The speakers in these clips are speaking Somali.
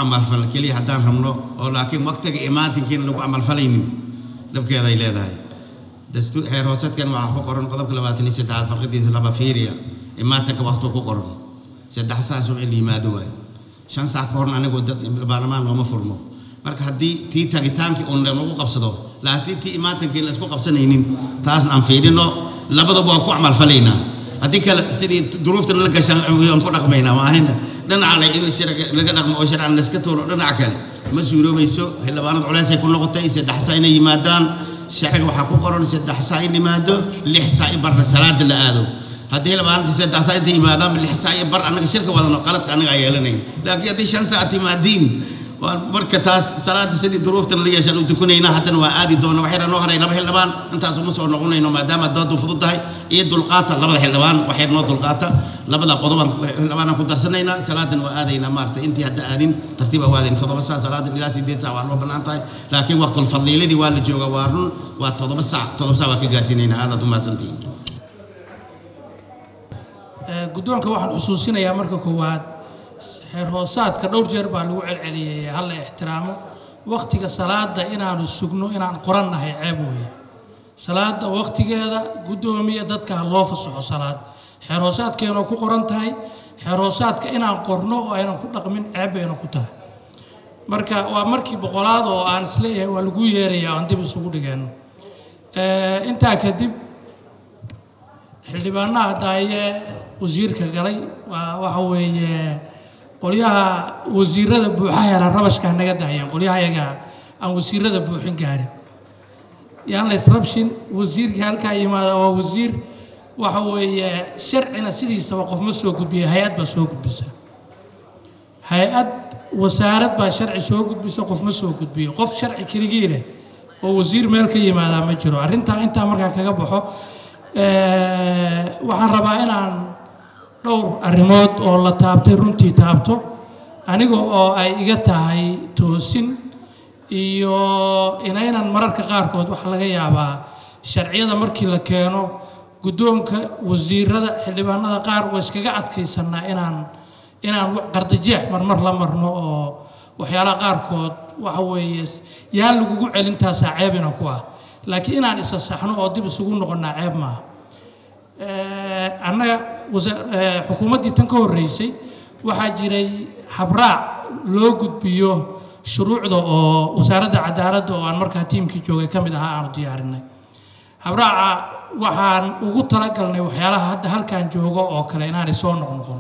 camalfal keliya haddaan rabno oo laakiin waqtiga imaatinkiina lagu camalfalaynin dhabkeeda ay leedahay dastuur xeer hooseedkan waxaa ku qoran qodobka labaatan iyo saddexaad farqadiisa laba fiiriya imaatanka waqti ku qoran saddex saasoo in la yimaado waay shan saac ka horna anigoo dad baarlamaan looma furmo marka haddii tii tagitaankii uun lagu qabsado laakiin tii imaatankii la isku qabsanaynin taasna aan fiirino labadaba waa ku camalfalaynaa haddii kale sidii duruuftan la gashaan aan ku dhaqmaynaa maahayna dhinacale in sharci laga dhaqmo oo sharcan la iska tuuro dhinac kale ma suuroobayso xildhibaanad culeysay ku noqotay saddex saa inay yimaadaan sharciga waxaa ku qoran saddex saa in yimaado lix saa i barna salaada la aado haddii xildhibaanadii saddex saa inta yimaadaan lix saa iyo bar annaga shirka wadano qaladka annaga aan yeelanayn laakiin haddii shan saa timaadiin marka taas salaada sidii duruuftan la yeeshaan u tukanayna haddana waa aadi doona waxayna noo haray laba xildhibaan intaas uma soo noqonayno maadaama doodu fudud tahay iyo dulqaata labada xildhibaan waxay noo dulqaata labada qodobaan xildhibaanaan ku darsanaynaa salaadan waa aadaynaa maarata intii hadda aadin tartiib waa aadayn toddoba saac salaadan ilaa sideed saac waa noo bannaan tahay laakiin waqtul fadliiladii waa la jooga waa run waa toddoba saac toddoba saac waa ka gaarsiinaynaa aadaad u mahadsantihiin guddoonka waxaan xusuusinayaa marka koowaad xeer hoosaadka dhowr jeer baa lagu celceliyey hala ixtiraamo wakhtiga salaada inaanu sugno inaan qorannahay ceeb weeye salaada wakhtigeeda guddoomiya dadka ha loo fasaxo salaad xeer hoosaadkeenoo ku qoran tahay xeer hoosaadka inaan qorno oo aynan ku dhaqmin ceeb bayna ku tahay marka waa markii boqolaad oo aan isleeyahay waa lagu yeeraya aan dib isugu dhigeenno intaa kadib xildhibaanaha daaye wasiirka galay waa waxa weeye qolyaha wasiirada buuxa hela rabashkaa naga daayeen qolyaha yaga aan wasiirada buuxin gaarin yaan la israbshin wasiirkii halkaa yimaada waa wasiir waxa weeye sharcina sidiisaba qof ma soo gudbiya hay-ad baa soo gudbisa hay-ad wasaarad baa sharci soo gudbisa qof ma soo gudbiyo qof sharci keligii leh oo wasiir meel ka yimaadaa ma jiro arrintaa intaa markaa kaga baxo waxaan rabaa inaan dhowr arrimood oo la taabtay runtii taabto aniga oo ay iga tahay toosin iyo inaynan mararka qaarkood waxa laga yaabaa sharciyada markii la keeno guddoonka wasiirada xildhibaanada qaar waa iskaga adkaysanaa inaan inaan qardajeex marmar la marno oo waxyaalaha qaarkood waxa weeye yaa lagugu celintaasaa ceebina ku ah laakiin inaan isa saxno oo dib isugu noqonnaa ceeb maaha annaga xukuumaddii tan ka horreysay waxaa jiray habraac loo gudbiyo shuruucda oo wasaaradda cadaaladda oo aan markaa tiimkii joogay ka mid ahaa aanu diyaarinay habraaca waxaan ugu talagalnay waxyaalaha hadda halkan joogo oo kale inaanay soo noqnoqon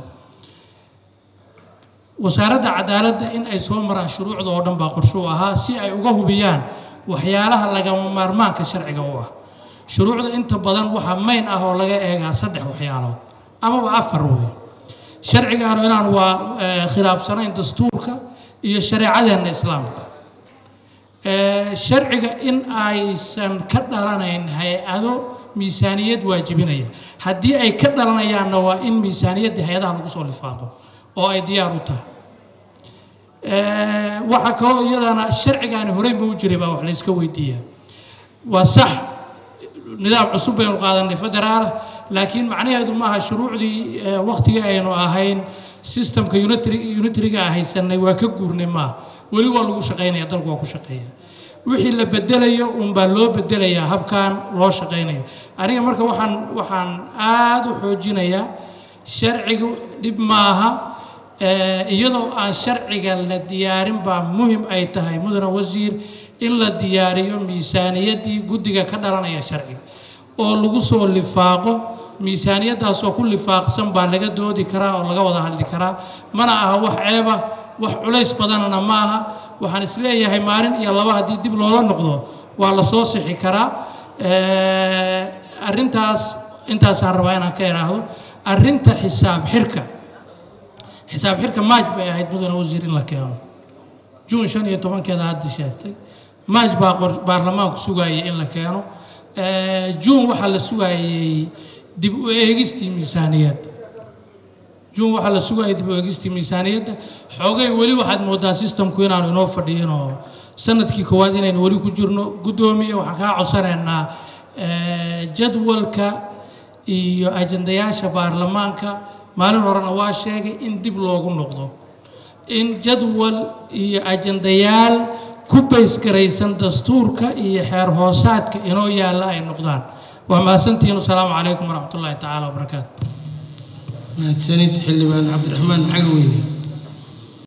wasaaradda cadaaladda in ay soo maraan shuruucda oo dhan baa qorshuu ahaa si ay uga hubiyaan waxyaalaha lagama maarmaanka sharciga u ah shuruucda inta badan waxaa mayn ah oo laga eegaa saddex waxyaalood amaba afar wey sharcigaanu inaan waa khilaafsanayn dastuurka iyo shareecadeenna islaamka sharciga in aysan ka dhalanayn hay-ado miisaaniyad waajibinaya haddii ay ka dhalanayaanna waa in miisaaniyadda hay-adaha lagu soo lifaaqo oo ay diyaar u tahay waxaa kaloo iyadana sharcigaani horey ma u jiray baa wax layska weydiiyaa waa sax nidaam cusub baynu qaadanay federaala laakiin macnaheedu maaha shuruucdii waktigii aynu ahayn systemka unitariga haysanay waa ka guurnay maaha weli waa lagu shaqaynaya dalku waa ku shaqeeya wixii la bedelayo unbaa loo bedelayaa habkan loo shaqaynayo aniga marka waxaan waxaan aada u xoojinayaa sharcigu dhib maaha iyadoo aan sharciga la diyaarin baa muhim ay tahay mudane wasiir in la diyaariyo miisaaniyaddii guddiga ka dhalanaya sharciga oo lagu soo lifaaqo miisaaniyaddaasoo ku lifaaqsan baa laga doodi karaa oo laga wada hadli karaa mana aha wax ceeba wax culays badanana ma aha waxaan isleeyahay maalin iyo laba haddii dib loola noqdo waa la soo sixi karaa arrintaas intaasaan rabaa inaan ka idhaahdo arrinta xisaab xirka xisaab xirka maaj bay ahayd mudane wasiir in la keeno juun shan iyo tobankeeda hadda sheegtay maaj baa baarlamaanku sugaayay in la keeno juun waxaa la sugaayey dib u eegistii miisaaniyadda juun waxaa la sugaayay dib u eegistii miisaaniyadda xoogay weli waxaad moodaa sistamku inaanu inoo fadhiyin oo sanadkii koowaad inaynu weli ku jirno guddoomiye waxaan kaa codsanaynaa jadwalka iyo ajandayaasha baarlamaanka maalin horena waa sheegay in dib loogu noqdo in jadwal iyo ajandayaal ku baysgaraysan dastuurka iyo xeer hoosaadka inoo yaalla ay noqdaan waa mahadsantihiin wasalaamu calaykum waraxmat ullaahi tacaala wabarakaatu mahadsanid xildhibaan cabdiraxmaan cagaweyne